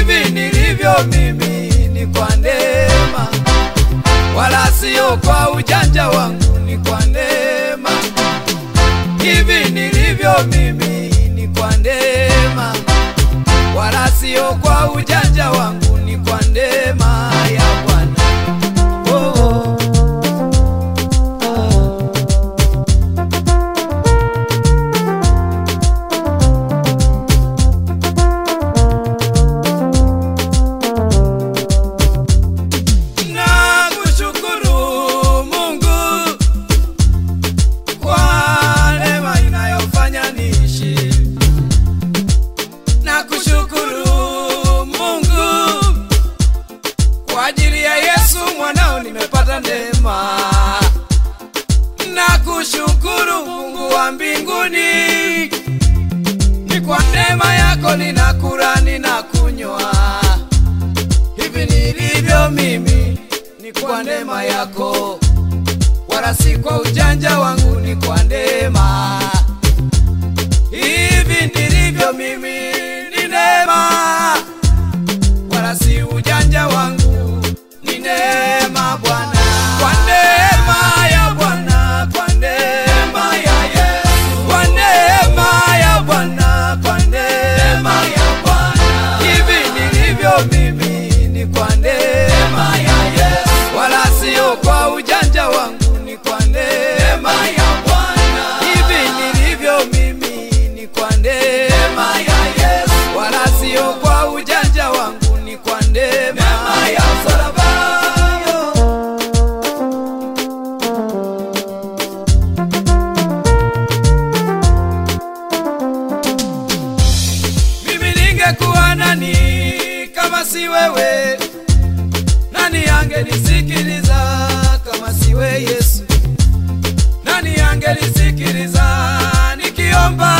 hivi nilivyo mimi ni kwa neema, wala sio kwa ujanja wangu, ni kwa neema. Hivi nilivyo mimi ni kwa neema, wala sio kwa ujanja wangu, ni kwa neema ya Bwana. Oh, oh. Nakushukuru Mungu kwa neema inayofanya niishi. Nakushukuru Mungu kwa ajili ya Yesu mwanao nimepata neema. Nakushukuru Mungu wa mbinguni, ni kwa neema yako ninakula ninakunywa hivi nilivyo mimi ni kwa neema yako, wala si kwa ujanja wangu, ni kwa neema. Hivi nilivyo mimi ni neema, wala si ujanja wangu, ni neema Bwana, kwa neema ya Bwana, kwa neema ya Yesu, kwa neema ya Bwana, kwa neema ya Bwana. Hivi nilivyo mimi ni kwa neema ya Yesu, wala sio kwa ujanja wangu, ni kwa neema ya Bwana. Hivi nilivyo mimi ni kwa neema ya Yesu, wala sio kwa ujanja wangu, ni kwa neema ya msalaba. Mimi ningekuwa nani kama si wewe? Nani angenisikiliza kama siwe Yesu? Nani angenisikiliza nikiomba?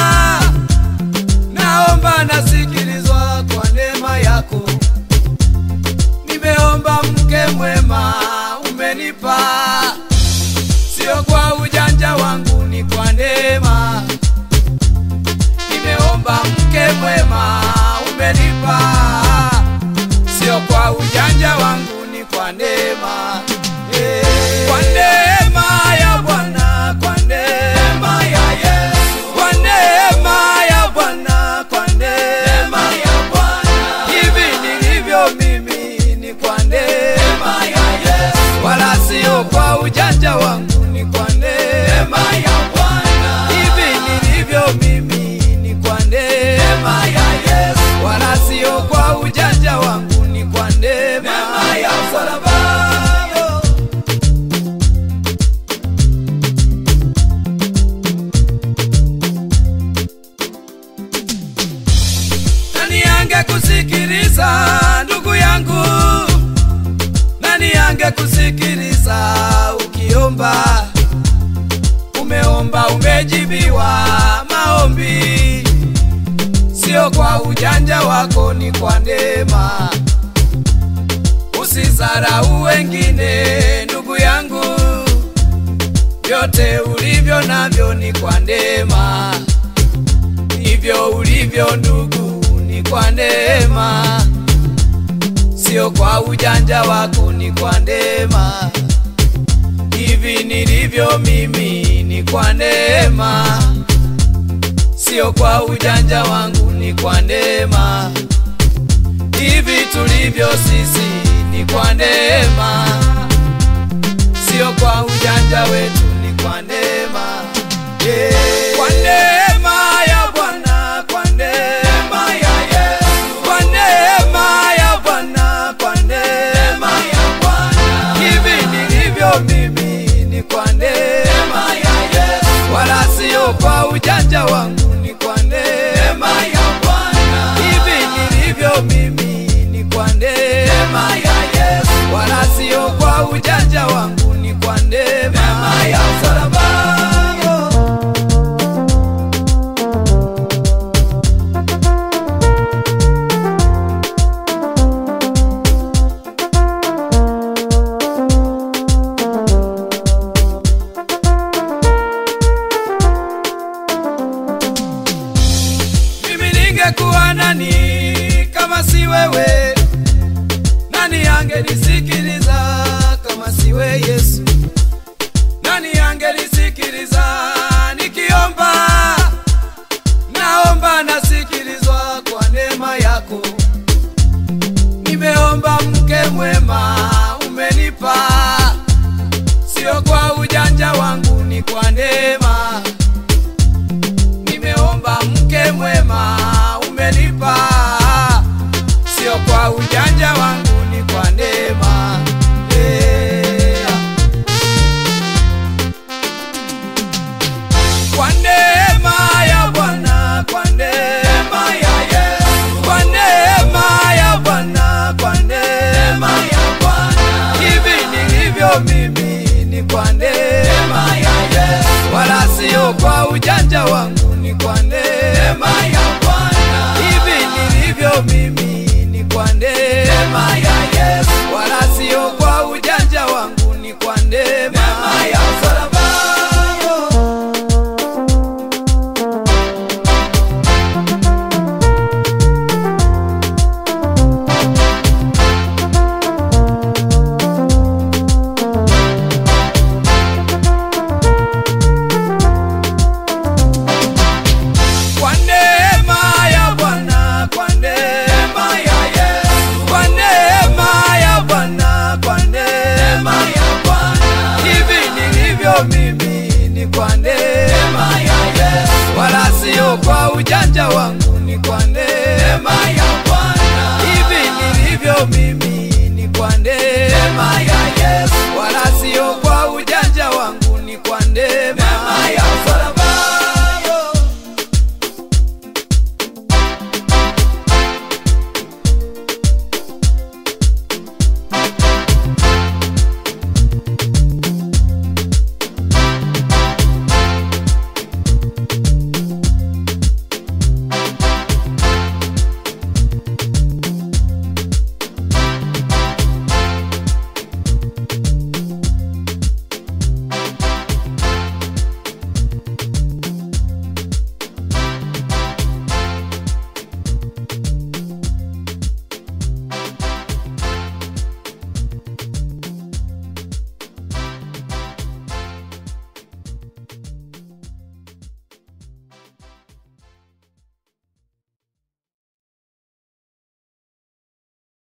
Naomba nasikilizwa kwa neema yako. Nimeomba mke mwema umenipa, sio kwa ujanja wangu, ni kwa neema nimeomba mke mwema umenipa, sio kwa ujanja wangu, ni kwa neema Eh, kwa neema ya Bwana, kwa neema ya Yesu, kwa neema ya Bwana, kwa neema ya Bwana. Hivi nilivyo mimi ni kwa neema ya Yesu, wala sio kwa ujanja wangu, ni kwa neema ya Bwana. Hivi nilivyo mimi ni kwa neema ya Yesu, wala sio kwa ujanja wangu, ni kwa neema ya msalaba. Nani angekusikiliza ndugu yangu? Nani angekusikiliza ukiomba? Umeomba umejibiwa maombi, sio kwa ujanja wako, ni kwa neema. Usizarau wengine ndugu yangu, vyote ulivyo navyo ni kwa neema hivyo ulivyo ndugu, ni kwa neema, sio kwa ujanja wako, ni kwa neema. Hivi nilivyo mimi ni kwa neema, sio kwa ujanja wangu, ni kwa neema. Hivi tulivyo sisi ni kwa neema, sio kwa ujanja wetu, ni kwa neema. Yeah. Kwa neema ya Bwana, kwa neema ya Yesu, kwa neema ya Bwana, kwa neema ya Bwana. Hivi nilivyo mimi ni kwa neema ya Yesu, wala sio kwa ujanja wangu, ni kwa neema ya Bwana. Hivi nilivyo mimi ni kwa neema ya Yesu, wala sio kwa ujanja wangu, ni kwa neema ya msalaba. Mimi ningekuwa nani kama si wewe? angenisikiliza kama siwe Yesu? Nani angenisikiliza nikiomba? Naomba nasikilizwa kwa neema yako. Nimeomba mke mwema umenipa, sio kwa ujanja wangu, ni kwa neema. Nimeomba mke mwema umenipa, sio kwa ujanja wangu, ni kwa neema. Yeah. Kwa neema ya Bwana, kwa neema ya Yesu, kwa neema ya Bwana, kwa neema ya Bwana, hivi nilivyo mimi ni kwa neema ya Yesu, wala sio kwa ujanja wangu, ni kwa neema ya Bwana, hivi nilivyo mimi ni kwa neema ya Yesu, wala sio kwa ujanja wangu, ni kwa neema ya msalaba. Kwa neema ya Bwana, kwa neema ya Yesu, kwa neema ya Bwana, kwa neema ya Bwana, hivi nilivyo mimi ni kwa neema ya Yesu, wala sio kwa ujanja wangu, ni kwa neema ya Bwana, hivi nilivyo mimi